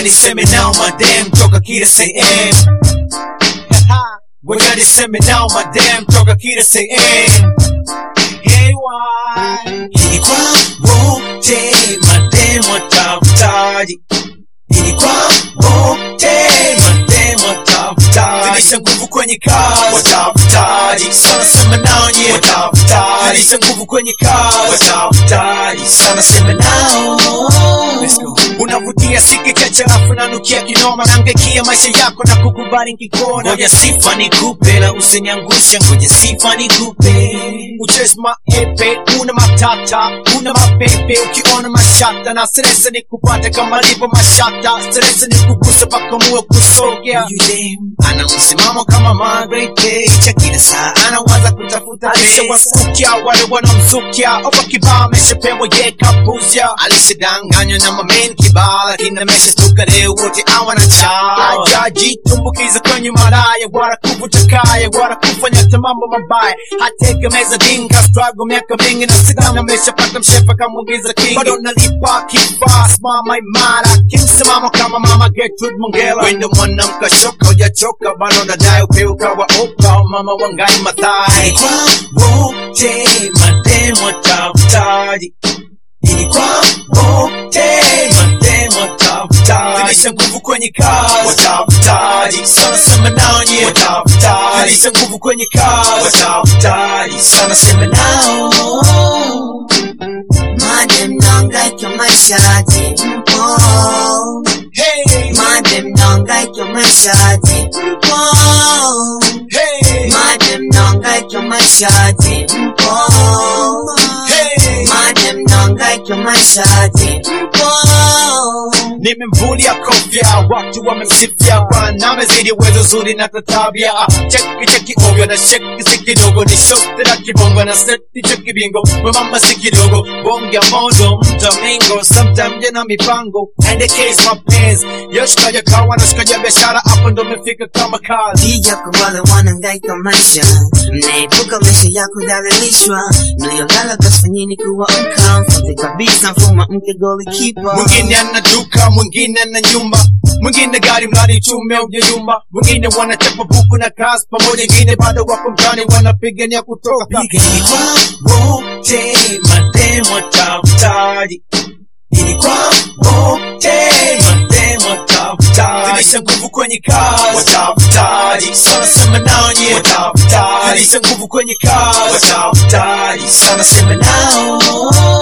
niseme nao madem toka kila sehemu Ngoja niseme nao madem toka kila sehemu Hey, why? Ili kwa wote madem watafutaji Ili kwa wote madem watafutaji Zidisha nguvu kwenye kazi watafutaji Sana sema nao nye watafutaji Zidisha nguvu kwenye kazi watafutaji Sana sema nao Let's go. Unavutia siki chache alafu nanukia kinoma nangekia maisha yako na kukubali nkikona ngoja sifa nikupe na usiniangusha ngoja sifa nikupe uchezi maepe una matata una mapepe ukiona mashata na stresa nikupate kama lipo mashata stresa nikuguse paka muwe kusogea Yule ana msimamo kama Margaret Thatcher kila saa anawaza kutafuta alishawasukia wale wanamzukia opa kibao ameshapewa ye kapuzya alisidanganywa na mamen kibao lakini ameshashtuka leo wote awana cha ajajitumbukiza kwenye malaya wala kuvuta kaya wala kufanya hata mambo mabaya hategemeza dinga struggle miaka mingi na sidana ameshapata mshefa kamwingiza king bado nalipa kifaa simama imara kimsimamo kama mama Gertrude Mongela wendo mwanamka shoka hujachoka bado nadai upeuka wa opa mama wangai mathai kwa wote mademo tafutaji ili kwa wote mademo watafutaji zidisha nguvu kwenye kazi watafutaji sana sema nao nye watafutaji zidisha nguvu kwenye kazi watafutaji sana sema nao Madem nangaika maishaji mpo hey Madem nangaika maishaji mpo hey Madem nangaika maishaji mpo hey Madem nangaika maishaji mpo nimemvulia kofia watu wamemsifia bwana amezidi uwezo zuri na tatabia cheki cheki ovyo na sheki si kidogo ni shote na kibongo na seti cha kibingo mwemama si kidogo bonge modo mtamingo sometime jena mipango and the case my pants yoshikaja kawa na shikaja biashara hapo ndo mefika kama kazi Pia kwa wale wanangaika maisha mnaepuka maisha ya kudhalilishwa mliolala kasfanyini kuwa uncomfortable kabisa mfuma mke golikipa mwingine ana duka mwingine ana nyumba mwingine gari mradi chume ujayumba mwingine wanachapa buku na kazi pamoja wengine bado wako mtani wanapigania kutoka pigani kwa wote mademo tafutaji ili kwa wote mademo tafutaji zidisha nguvu kwenye kazi watafutaji sana sema nao nye watafutaji zidisha nguvu kwenye kazi watafutaji sana sema nao